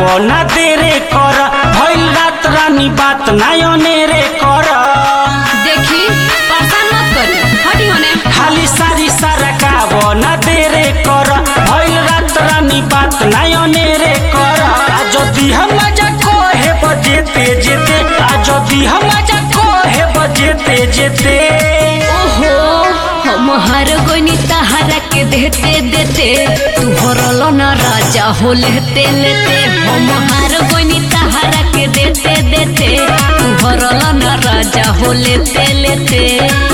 गावो ना देरे कर भइल रात रानी बात नायने रे कर देखी परेशान मत करी हटी होने खाली सारी सारा गावो ना देरे कर भइल रात रानी बात नायने रे कर आ जदि हम मजा कहे बजेते जेते आ जदि हम मजा कहे बजेते जेते ओहो हम हर गोनी तहरा के देते देते तू भरल न राजा हो लेते लेते हम हर गोनी तहरा के देते देते तू भरल न राजा हो लेते लेते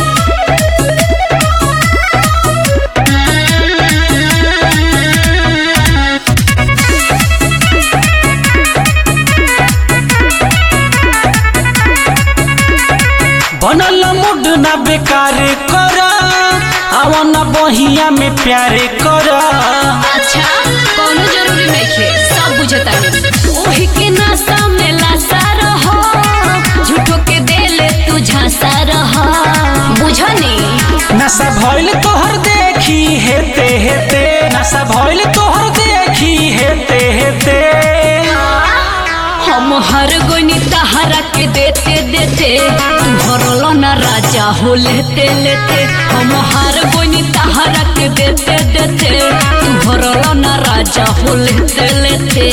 बनल मुड ना बेकार कर आवन बहिया में प्यारे कर अच्छा कोनो जरूरी नहीं है सब बुझता है ओही के नासा में लासा रहो झूठो के देले तू झांसा रहो बुझनी नशा भइल तोहर देखी हेते हेते नशा भइल तोहर देखी हेते हेते हम हर गोनी तहरा के देते देते तू भरल न राजा हो लेते लेते हम हर गोनी तहरा के देते देते तू भरल न राजा हो लेते लेते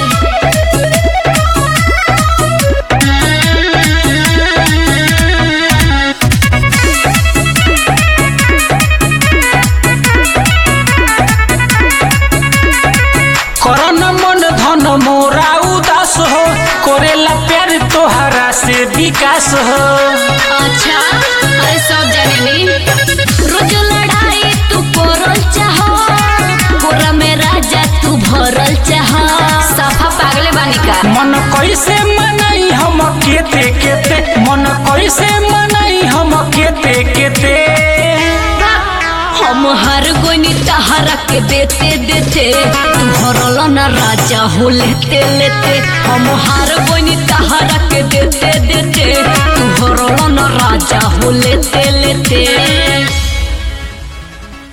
करन मन धन मोरा उदास हो करेला प्यार तोहरा से विकास हो अच्छा अरे सब जाने रोज लड़ाई तू करल चाह पूरा में राजा तू भरल चाह सफा पागले बानी का मन कैसे मनई हम केते केते मन कैसे मनई हम केते केते हम हर गोनी तहरा के देते देते तू भरल न राजा हो लेते लेते हम हर गोनी तहरा के देते देते तू भरल न राजा हो लेते लेते